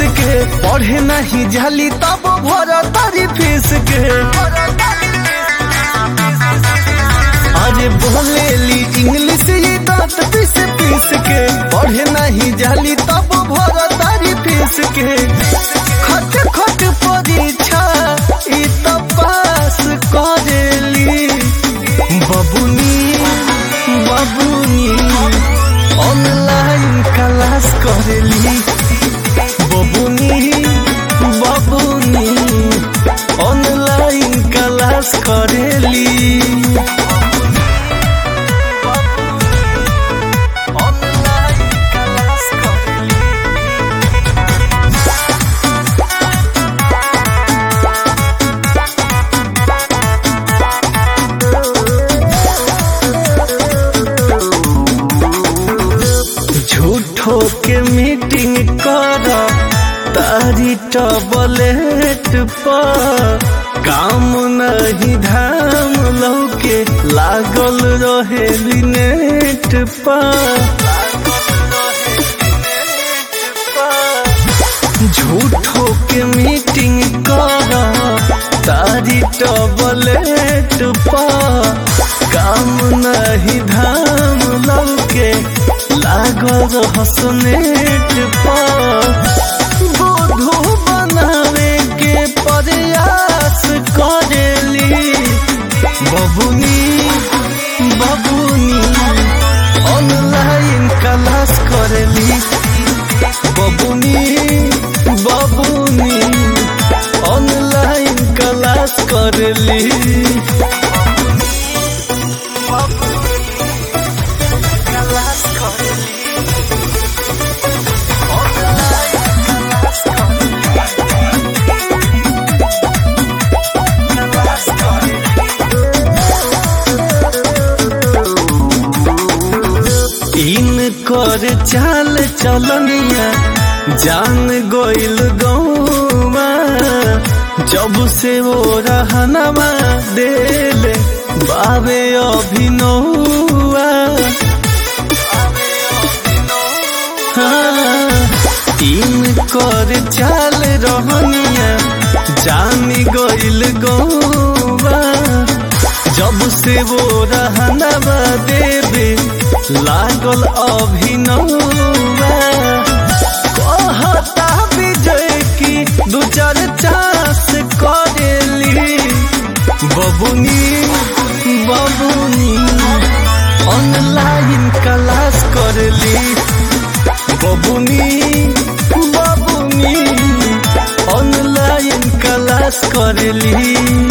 के पढ़े नहीं जाली तब भर तारी फीस के अरे बोलेली इंग्लिश ये दांत पीस पीस के पढ़े नहीं जाली तब भर तारी फीस के खट खट परीक्षा ई तो पास करेली बबुनी बबुनी ऑनलाइन क्लास करेली बबुनी बबुनी ऑनलाइन क्लास करेली ऑनलाइन क्लास करेली झूठो के मीटिंग कर तारी टबलेट पर काम नहीं धाम लौके लागल रहे नेट पर झूठो के मीटिंग कर तारी टबलेट पर काम नहीं धाम लौके लागल हसनेट पर बोधो बनावे के प्रयास करेली बबुनी बबुनी ऑनलाइन क्लास करेली बबुनी बबुनी ऑनलाइन क्लास करेली क्लास करेली इन कर चाल चलनिया जान गोइल गौमा जब से वो रहनवा देले बाबे अभिनौआ हाँ, इन कर चाल रहनिया जान गोइल गौमा जब से वो रहनवा देवे लागल अभिनवा कहता विजय की दू चार चांस करेली बबुनी बबुनी ऑनलाइन क्लास करेली बबुनी बबुनी ऑनलाइन क्लास करेली